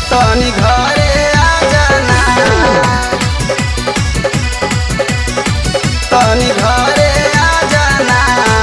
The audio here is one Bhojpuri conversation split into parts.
तनी घरे आ जाना तनी घरे आ जाना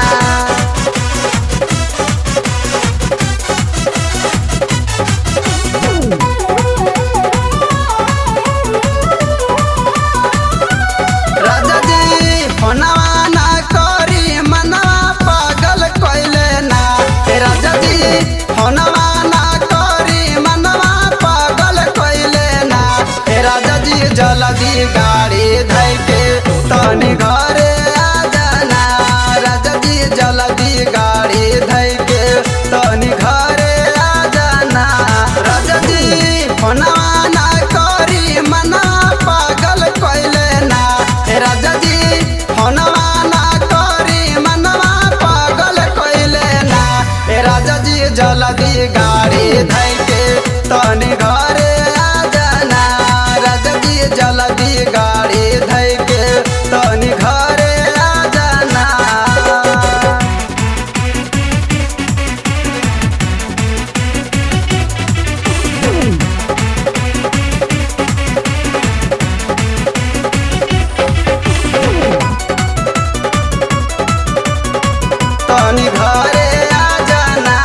राजा जी फोनवा ना करी मनवा पागल कइले ना हे राजा जी फोनवा ना करी मनवा पागल कइले ना हे राजा जी जल्दी गाड़ी धइ के तनी घरे आ जाना राजा जी जल्दी गाड़ी धइ के तनी घरे आ जाना राजा जी फोनवा ना करी मनवा पागल कइले ना हे राजा जी फोनवा ना करी मनवा पागल कइले ना हे राजा जी जल्दी गाड़ी धइ के तनी घरे आ जाना राजा जी जल्दी गाड़ी धइ के तनी घरे आ जाना तनी घरे आ जाना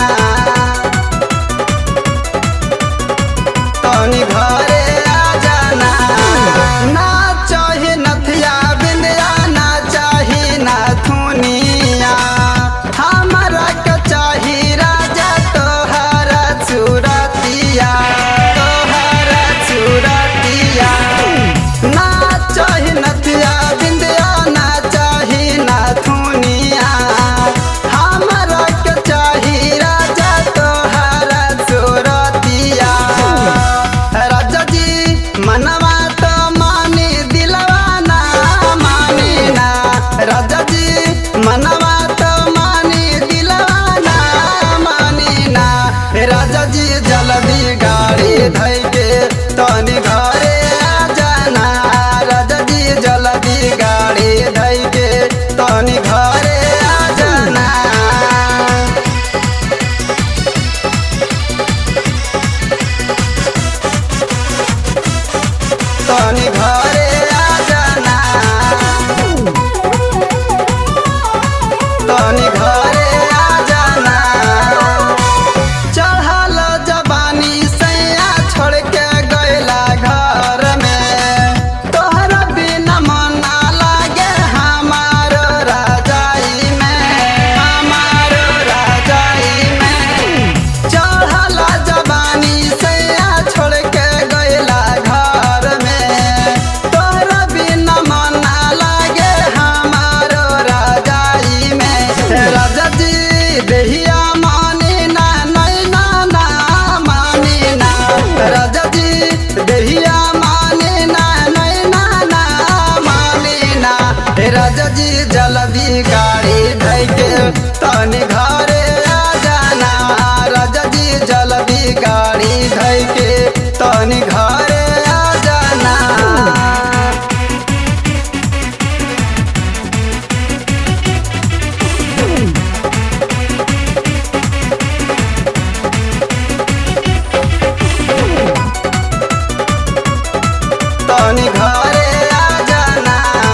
तनी घरे आ जाना ना चाहे नथिया बिंदिया ना चाही ना थुनिया हमरा के चाही राजा तोहरा चुरतिया तोहरा चुरतिया ना चाही नथिया बिंदिया ना चाही ना थुनिया हमरा के चाही राजा तोहरा चुरतिया राजा जी मनवा तो मानी दिलवा ना मानी ना राजा जी मनवा तो मानी दिलवा ना मानी ना राजा जी जल्दी गाड़ी धइ के तनी घरे आ जाना राजा जी जल्दी गाड़ी धइ के तनी घरे आ जाना तनी घरे आ जाना तनी घरे आ जाना चढ़ल जबानी सैया छोड़ के गैला घर में तोहरा बिना मन ना लागे हमार राजाई में हमार राजाई में चढ़ल जबानी सैया छोड़ के गैला घर में तोहरा बिना मन ना लागे हमार राजाई में राजा जी देहिया मानी ना नैना ना मानी ना राजा जी देहिया मानी ना नैना ना मानी ना हे राजा जी जल्दी गाड़ी धइ के तनी घरे आ जाना राजा जी जल्दी गाड़ी धइ के तनी घरे आ जाना तनी घरे आ जाना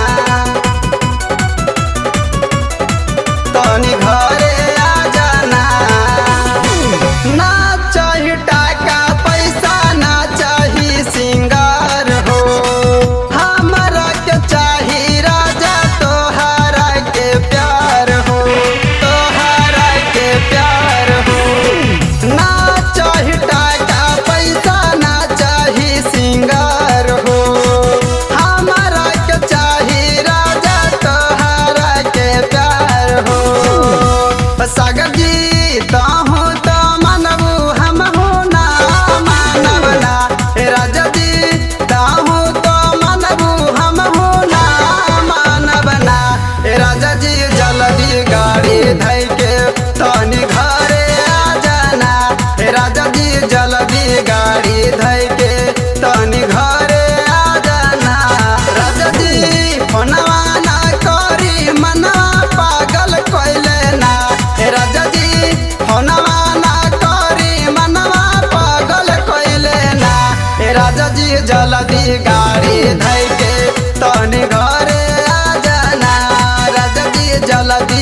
तनी घरे आ जाना ना चाही टाका पैसा ना चाही सिंगार हो हमरा के चाही राजा तोहरा के प्यार हो तोहरा के प्यार हो ना चाही टाका पैसा ना चाही सिंगार हो हमरा के चाही राजा तोहरा के प्यार हो सागर जी ताहू तो मानबू हम हो ना मानब ना हे राजा जी ताहू तो मानबू हम हो ना मानब ना हे राजा जी जल्दी गाड़ी धइ के तनी घरे आ जाना हे राजा जी जल्दी गाड़ी धइ के तनी घरे आ जाना राजा जी फोनवा ना करी मनवा पागल कइले ना हे राजा जी राजा जी जल्दी गाड़ी धैके तनी घरे आ जाना राजा जी जल्दी